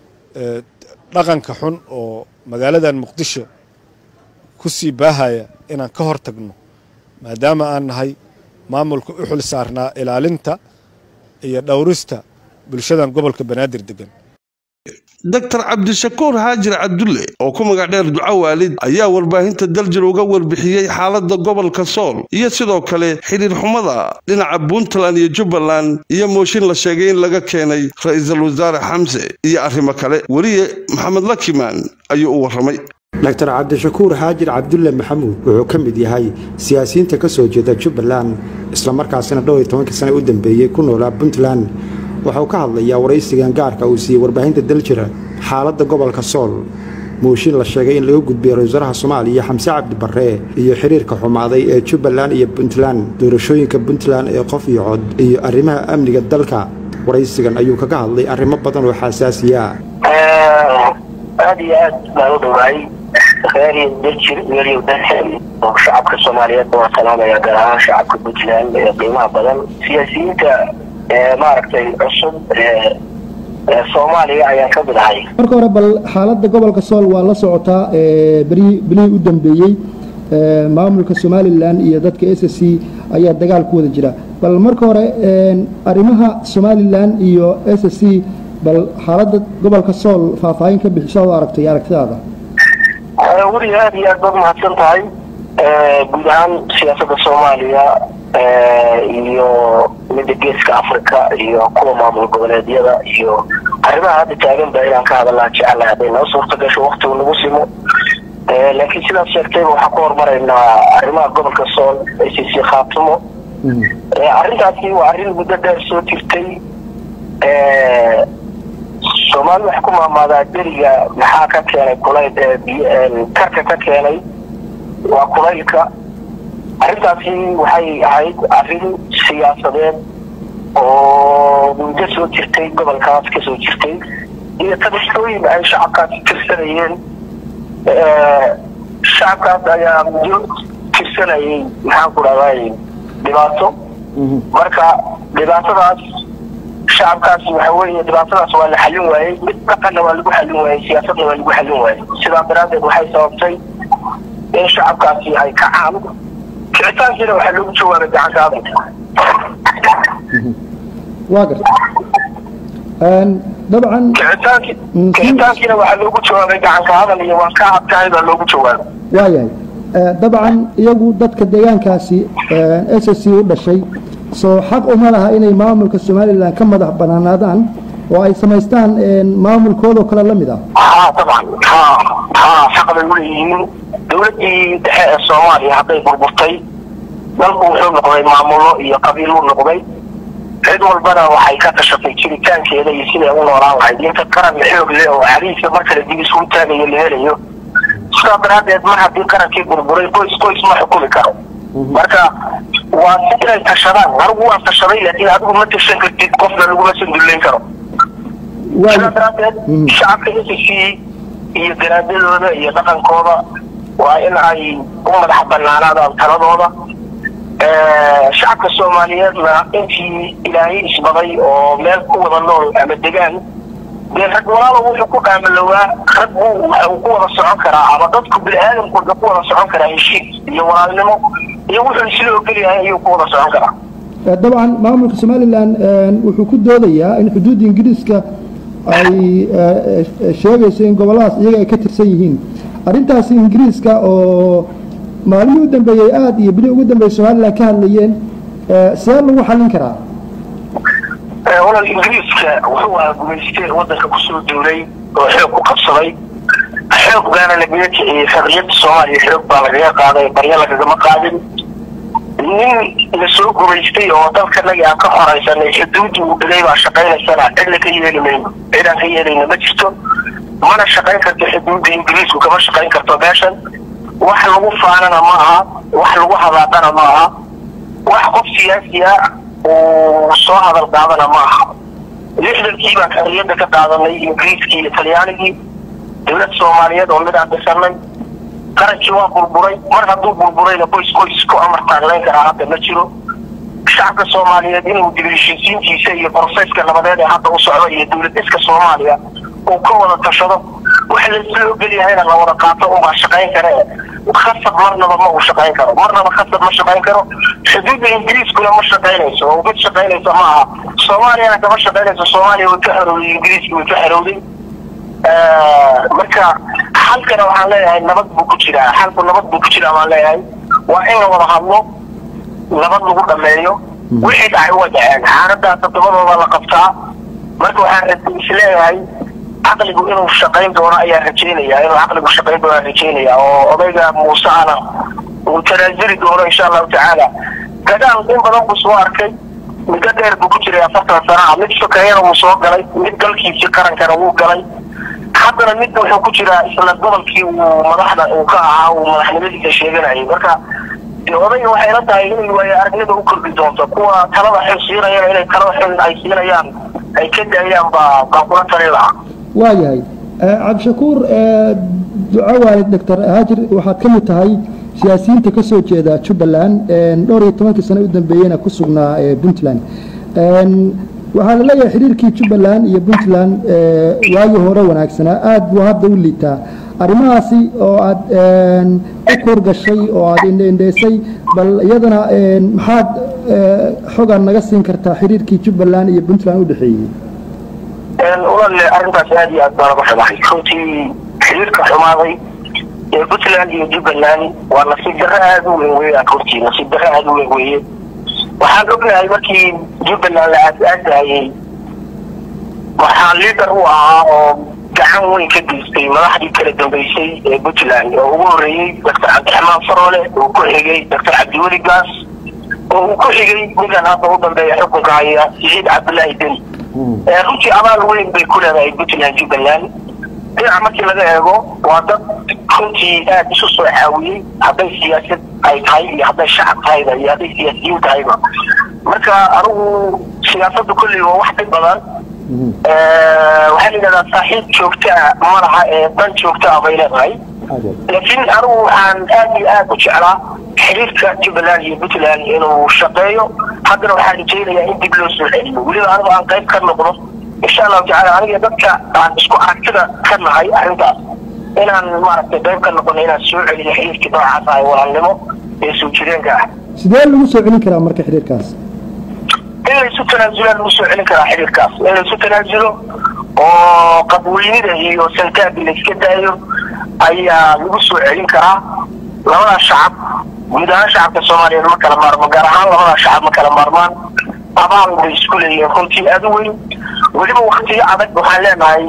dhaqanka xun oo magaaladan muqdisho ku sii baahaya inaan ka hor tagno maadaama aan nahay maamulka u xil saarnaa ilaalinta iyo dhowrista bulshadan gobolka banaadir degan doctor cabdishakuur haajir cabdulle oo ku magac dheer duco waalid ayaa warbaahinta daljir uga warbixiyey xaaladda gobolka sool iyo sidoo kale xidhiir xumada dhinaca puntland iyo jubbaland iyo mooshin la sheegay in laga keenay ra'iisul wasaare xamse iyo arrimo kale weliye maxamed lakimaan ayuu u warramay doctor cabdishakuur haajir cabdulle maxamuud wuxuu ka mid yahay siyaasiyiinta ka soo jeeda jubbaland islamarkaasina dhowr iyo tobankii sane u dambeeyey ku noolaa puntland waxauu ka hadlayaa waraysigan gaarka uu siiyey warbaahinta daljira xaaladda gobolka sool mooshin la sheegay in laga gudbiyey ra-isul wasaaraha soomaaliya xamse cabdi barre iyo xiriirka xumaaday ee jubbaland iyo puntland doorashooyinka puntland ee qof iyo cod iyo arrimaha amniga dalka waraysigan ayuu kaga hadlay arrimo badan oo xasaasiya aad iyo aad baan u dhawaay reeriyo dajir reeriyo daxel oo shacabka soomaaliyeed waa salaamaya gaar ahaan shacabka puntland ee qiimaha badan siyaasiyiinta maaragtay cusub ee soomaaliya ayaan ka mid ahay marka hore bal xaaladda gobolka sool waa la socotaa bilihii u dambeeyey maamulka somalilan iyo dadka s c ayaa dagaal ku wada jira bal marka hore arrimaha somalilan iyo s c bal xaaladda gobolka sool faahfaahin ka bixisa oo aragtay aragtidaada weli aad iyo aad baad mahadsan tahay guud ahaan siyaasadda soomaaliya iyo midda geeska africa iyo kuwa maamul goboleedyada iyo arrimaha hadda taagan ba inaan ka hadalaa jecelahay hadday noo suurta gasho waktigu nagu simo laakiin sidaad sheegtayba waxaan ku hormaraynaa arrimaha gobolka sool a c c khaatumo arrintaasi waa arrin muddo dheer soo jirtay soomaali waxay ku maamaadaa deriga maxaa ka keenay kulayl karka ka keenay waa kulaylka arrintaasi waxay ahayd arrin siyaasadeed oo muddo soo jirtay gobolkaas ka soo jirtay iyo tabashooyin ay shacabkaasi tirsanayeen shacabkaas ayaa muddo tirsanayay maxaan ku dhahday dhibaato marka dhibaatadaas shacabkaasi waxa weeye dhibaatadaas waa la xallin waayey mid dhaqanna waa lagu xallin waayey siyaasadna waa lagu xallin waayey sidaa daraaddeed waxay sababtay in shacabkaasi ay kacaan kicitaankiina waxaa loogu jawaabay gacanka hadalka waa garta dabcan kicitaankiina waxaa loogu jawaabay gacanka hadal iyo waan ka adkahay baa loogu jawaabay waayahay dabcan iyagu dadka deegaankaasi s c u dhashay soo xaq uma laha inay maamulka somalilan ka madax banaanaadaan oo ay samaystaan maamulkoodoo kale la mid ah haa dabcan haa haa xaq bay uleeyihiin dowladdii dhexe ee soomaaliya hadday burburtay dalku wuxuu noqday maamulo iyo qabiiluu noqday cid walbana waxay ka tashatay jiritaankeeda iyo siday u noolaan lahayd inta qaran xoog leh oo xariiska mar kale dib isugu taagayo la helayo sidaa daraaddeed mar haddii qarankii burburay qoys qoys ma xukumi karo marka waa si inay tashadaan anigu waan tashaday laakiin adigu ma tashan kartid qofna laguma sandullayn karo sidaa daraaddeed shacabka s c iyo garaadadooda iyo dhaqankooda waa in ay u madax banaanaadaan taladooda shacabka soomaaliyeedna intii ilaahay isbaday oo meel ku wada nool ama degaan dee rag walaalo wuxuu ku dhaamalowaa rag buu waxa uu ku wada socon karaa ama dadku bini-aadamku wuxuu ku wada socon karaa heshiis iyo walaalnimo iyo wuxuu isla ogolyahay ayuu ku wada socon karaa dabcan maamulka somalilan wuxuu ku doodayaa in xuduudda ingiriiska ay sheegayso in gobolladaas iyaga ay ka tirsan yihiin arrintaasi ingiriiska oo maalmihii u dambeeyey aada iyo bili ugu dambeeyey somalilan ka hadlayeen see lagu xallin karaa walal ingiriiska wuxuu ahaa gumaystee waddanka kusoo duulay oo xoog ku qabsaday xoog baana lagaga kiciyey xorriyadda soomaaliya xoog baa lagaga qaaday baryo lagagama qaadin nin la soo gumaystay oo dalkanagii aan ka horaysanay xuduudii uu dhigay baa shaqaynaysana cidna ka yeeli mayno cidaan ka yeelayna ma jirto mana shaqayn karto xuduudda ingiriisku kama shaqayn karto meeshan wax lagu faanana ma aha wax lagu hadaaqana ma aha wax qof siyaasiya uu soo hadal qaadana ma aha lixdankii baan xorriyadda ka qaadanay ingiriiskii iyo talyaanigii dowlad soomaaliyeed oo mid aan dhisanay qarankii waa burburay mar hadduu burburayna qoys qoys ku amar taaglayn karaa hadda ma jiro shacabka soomaaliyeed inuu dibheshiisiintiisa iyo broseska nabadeed ee hadda u socdo iyo dowlad dhiska soomaaliya uu ka wada tashado wax laisla ogolyahayna la wada qaato unbaa shaqayn kare khasab marnaba ma uu shaqayn karo marnaba khasab ma shaqayn karo xuduudda ingiriiskuna ma shaqaynayso oo mid shaqaynaysa ma aha soomaaliyana kama shaqaynayso soomaaliya way ka xorowday ingiriiska way ka xorowday marka xalkana waxaan leeyahay nabad buu ku jiraa xalku nabad buu ku jiraa baan leeyahay waa in la wada hadlo nabad lagu dhameeyo wixii dhacay waa dhaceen xaaladaas toddobadooda la qabtaa marka waxaan isleeyahay caqligu inuu shaqayn doono ayaa rajeynaya inuu caqligu shaqayn doono rajeynaya oo odayga muuse ana uu tanaasuli doono insha allahu tacaala gadaal in badan buu soo arkay muddo dheer buu ku jiray afartan sana ah mid sokeeyana wuu soo galay mid galkiisii qarankana wuu galay haddana mid wuxuu ku jiraa isla gobolkii uu madaxda uu ka ahaa uu madaxnimadiisa sheeganayay marka dee odayga waxay la tahay inay waayo aragnida u kordhi doonto kuwa talada xil siinayana inay talada xil ay siinayaan ay ka daayaan baa baa kula talin lahaa waayahay cabdishakuur duco waalid doctor haajir waxaad ka mid tahay siyaasiyiinta ka soo jeeda jubbaland dhowr iyo tobankii sano u dambeeyeyna ku sugnaa puntland waxaa la leeyahay xiriirkii jubbaland iyo puntland waagii hore wanaagsanaa aad buu hadda u liitaa arrimahaasi oo aad u kurgashay oo aad indheindheysay bal iyadana maxaad xogaan naga siin kartaa xiriirkii jubbaland iyo puntland u dhexeeyey ulalle arrintaas aad iyo aad baan uga xumahay runtii xiriirka xumaaday ee puntland iyo jubbaland waa nasiib darro aad u weyn weeyaan runtii nasiib darro aad u weyn weeye waxaan ognahay markii jubbaland la aas-aasayey waxaa liidar u ahaa oo gacan weyn ka geystay madaxdii kala dambeysay ee puntland oo ugu horreeyey doctor cabdiraxmaan faroole uu ku xigay doctor cabdiweli gaas oo uu ku xigay ninkan hadda u dambeeya xukunka haya siciid cabdullaahi deni runtii abaal weyn bay ku leedahay puntland jubbaland dhinaca markii laga eego waa dad runtii aad isu soo caawiyey hadday siyaasad ay tahay iyo hadday shacab tahayba iyo hadday siyaasiyiin tahayba marka anigu siyaasadda kolley waa wax dhib badan waxaa la yidhahdaa saaxiib joogta ah ma laha ee dan joogta ah bay leedahay laakiin anigu waxaan aad iyo aad u jeclaa xiriirka jubbaland iyo puntland inuu shaqeeyo haddana waxaan rajaynayaa in dib loo soo celiyo weliba anigu aan qayb ka noqdo insha allahu tacala aniga dadka aan isku aragtida ka nahay arrintaas inaan maaragtay qayb ka noqono inaan soo celiyo xiriirkii noocaas ah ee walaalnimo ee soo jireenka ah sidee lagu soo celin karaa marka xiriirkaas in laysu tanaasulaan lagu soo celin karaa xiriirkaas in laysu tanaasulo oo qadweynida iyo santaagii layska daayo ayaa lagu soo celin karaa labadaas shacab guud ahaan shacabka soomaaliyeed ma kala maarmo gaar ahaan labadaas shacab ma kala maarmaan abaal bay isku leeyihiin runtii aad u weyn weliba waktiyo adag waxaan leenahay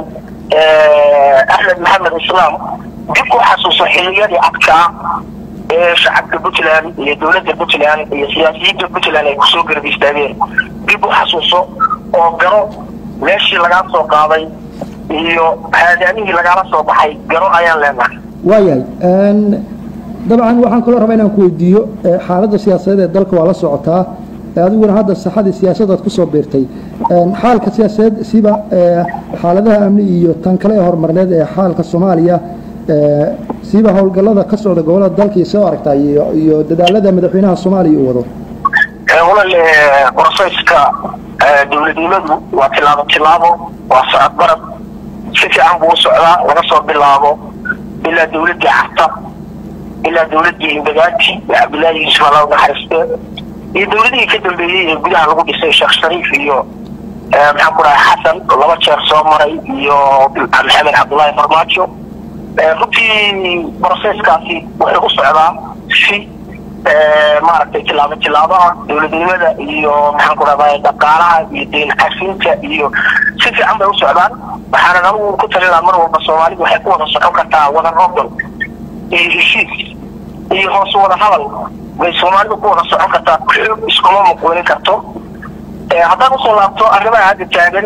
axmed maxamed islaam dib u xasuuso xiliyadii adkaa ee shacabka puntland iyo dowladda puntland iyo siyaasiyiinta puntland ay kusoo garab istaageen dib u xasuuso oo garo meeshii lagaa soo qaaday iyo haadaamihii lagaala soo baxay garo ayaan leenahay waayahay dabcan waxaan kaloo rabaa inaan ku weydiiyo xaaladda siyaasadeed ee dalka waa la socotaa adiguna hadda saxadii siyaasadaad ku soo biirtay xaalka siyaasadeed siba xaaladaha amni iyo tan kale ee horumarneed ee xaalka soomaaliya siba howlgallada ka socda gobolada dalka iyo soo aragtaa iyo iyo dadaalada madaxweynaha soomaaliya uu wado walaal brosesska dowladnimadu waa tilaabo tilaabo waa socod barad si fiican buu u socdaa laga soo bilaabo ilaa dowladdii carta ilaa dowladdii imbagaati cabdillaahi yuusuf alla naxariiste iyo dowladihii ka dambeeyey ee gudaha lagu dhisay sheekh shariif iyo maxaan ku dhahay xasan laba jeer soo maray iyo maxamed cabdullaahi farmaajo runtii broseskaasi wuxuu u socdaa si maaragtay tilaabo tilaabo ah dowladnimada iyo maxaan ku dhahdaa dhaqaalaha iyo deyn cafinta iyo si fiican bay u socdaan waxaana anigu ku talinaa mar walba soomaalidu waxay ku wada socon kartaa wada roobdon iyo heshiis iyo hoos wada hadal bay soomaalidu ku wada socon kartaa xoog iskuma muquulin karto haddaan usoo laabto arrimaha hadda taagan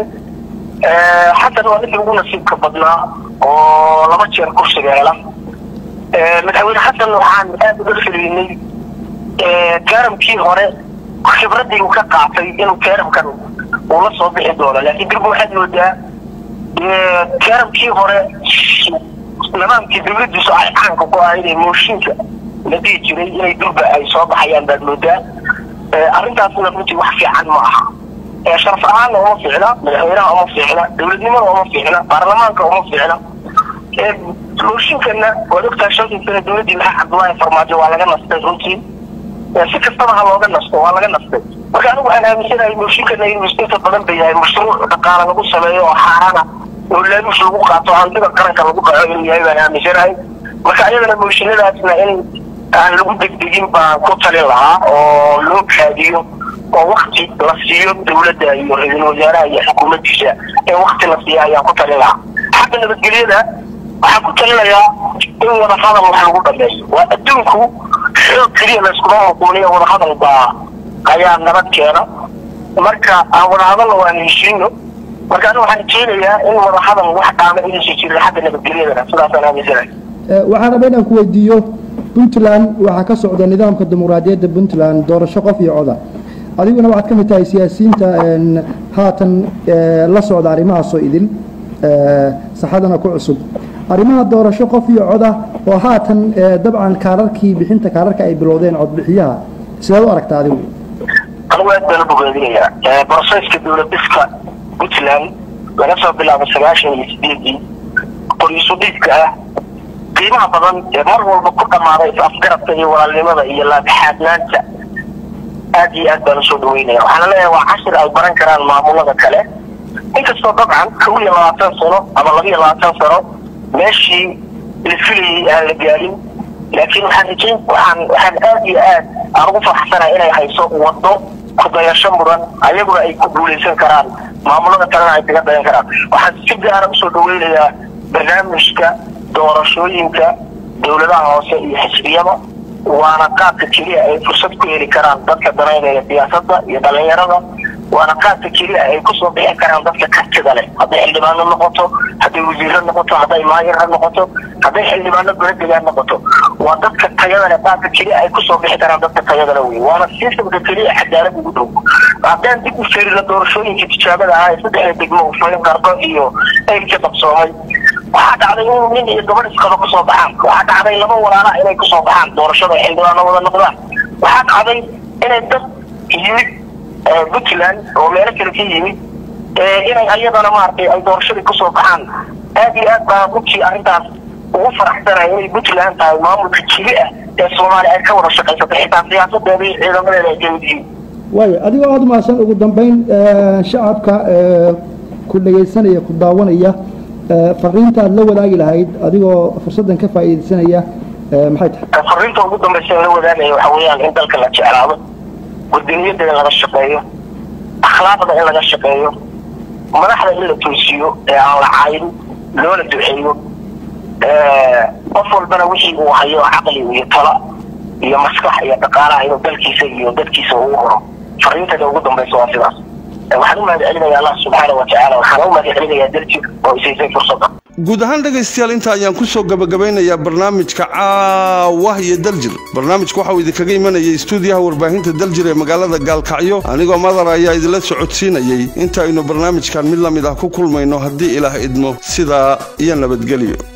xasan waa ninkii ugu nasiibka badnaa oo laba jeer kursiga hela madaxweyne xasan waxaan aad uga filiynay kaaramkii hore khibraddii uu ka qaatay inuu kaaramkan uu la soo bixi doono laakiin dirba waxaad moodaa kaaramkii hore nidaamkii dowladdiisu ay caanka ku ahayd ee mooshinka la dhihi jiray inay durba ay soo baxayaan baad moodaa arrintaasna runtii wax fiican ma aha sharaf ahaanna uma fiicna madaxweynaha uma fiicna dowladnimada uma fiicna baarlamaanka uma fiicna mooshinkana waad ogtahay shantii sane dowladdii maxaa cabdullaahi farmaajo waa laga nastay runtii si kastaba ha looga nasto waa laga nastay marka anigu waxaan aaminsanahay mooshinkana inuu inta badan ba yahay mashruuc dhaqaala lagu sameeyo oo xaarana oo laaluush lagu qaato hantida qaranka lagu dhaco inuu yahay baan aaminsanahay marka ayadana mooshinadaasna in aan lagu degdegin baan ku talin lahaa oo loo kaadiyo oo wakti la siiyo dowladda iyo ra-iisul wasaaraha iyo xukuumaddiisa in wakti la siiyo ayaan ku talin lahaa xagga nabadgelyada waxaan ku talinayaa in wada hadal wax lagu dhameeyo waa adduunku xoog keliya layskuma muquuniyo wada hadal baa ayaa nabad keena marka aan wada hadalna waan heshiino marka aniga waxaan rajeynayaa in wadahadal wax dhaama inaysan jirin xagga nabadgelyadana sidaasaan aaminsanahay waxaan rabaa inaan ku weydiiyo puntland waxaa ka socda nidaamka dimuqraadiyadda puntland doorasho qof iyo coda adiguna waxaad ka mid tahay siyaasiyiinta haatan la socda arrimahaasoo idil saxadana ku cusub arrimaha doorasho qof iyo coda oo haatan dabcan kaararkii bixinta kaararka ay bilowdeen codbixiyaha sidaad u aragtaa adigu anigu aad baan u bogaadinayaa broseska dowladiska puntland laga soo bilaabo sagaashan iyo sideedii qoriisu dhiibka ah qiimaha badan ee mar walba ku dhammaaday is-afgarabka iyo walaalnimada iyo laabixaadnaanta aad iyo aad baan usoo dhaweynaya waxaana leeyahay waa cashir ay baran karaan maamulada kale inkastoo dabcan kow iyo labaatan sano ama laba iyo labaatan sano meeshii la filayay aan la gaarin laakiin waxaan rajayn waxaan waxaan aad iyo aad aan ugu faraxsanahay inay hayso waddo kudayasho mudan ayaguna ay ku guulaysan karaan maamulada kalena ay kaga dayan karaan waxaan si gaara usoo dhaweynayaa barnaamijka doorashooyinka dowladaha hoose iyo xisbiyada waana qaabka keliya ay fursad ku heli karaan dadka danaynaya siyaasadda iyo dhalinyarada waana qaabka keliya ay kusoo bixi karaan dadka kartida leh hadday xildhibaano noqoto hadday wasiiro noqoto hadday maayirha noqoto hadday xildhibaano goladegaan noqoto waa dadka tayada leh qaabka keliya ay kusoo bixi karaan dadka tayada leh wey waana sistamka keliya cadaalad ugu dhow haddaan dib u fiirino doorashooyinka tijaabada ahaa ee saddexda degmo ufayn qardo iyo eylka qabsoomay waxaa dhacday in nin iyo gabadh isqaba kusoo baxaan waxaa dhacday laba walaala inay kusoo baxaan doorashada ay xildhibaano wada noqdaan waxaa dhacday inay dad yimid puntland oo meelo kale ka yimid inay ayadana maaragtay ay doorashadii kusoo baxaan aad iyo aad baa runtii arrintaas ugu faraxsanaya inay puntland tahay maamulka jili ah ee soomaaliya ay ka wada shaqaysato xitaa siyaasadeeda iyo ciidamadeeda ay kamid yihiin waayo adigoo aada mahadsan ugu dambeyn shacabka ku dhegaysanaya ku daawanaya fariinta aad la wadaagi lahayd adigoo fursaddan ka faa'iidaysanaya maxay tahay fariinta ugu dambaysa la wadaagaya waxa weeyaan in dalka la jeclaado wadaniyada in laga shaqeeyo akhlaaqda in laga shaqeeyo madaxda in la toosiyo ee aan la caayin loona duceeyo qof walbana wixii uu hayo caqli iyo tala iyo maskax iyo dhaqaalaha inuu dalkiisa iyo dadkiisa ugu horo fariintada ugu dambaysa waa sidaas waxaan u mahad celinaya allah subxaana wa tacaala waxaan u mahad celinayaa darjig oo isaysay fursadda guud ahaan dhegaystayaal inta ayaan ku soo gabagabeynayaa barnaamijka caawah iyo daljir barnaamijku waxauu idinkaga imanayay istuudiyaha warbaahinta daljir ee magaalada gaalkacyo anigoo madar ayaa idinla socodsiinayey inta aynu barnaamijkan mid la mid ah ku kulmayno haddii ilaah idmo sidaa iyo nabadgelyo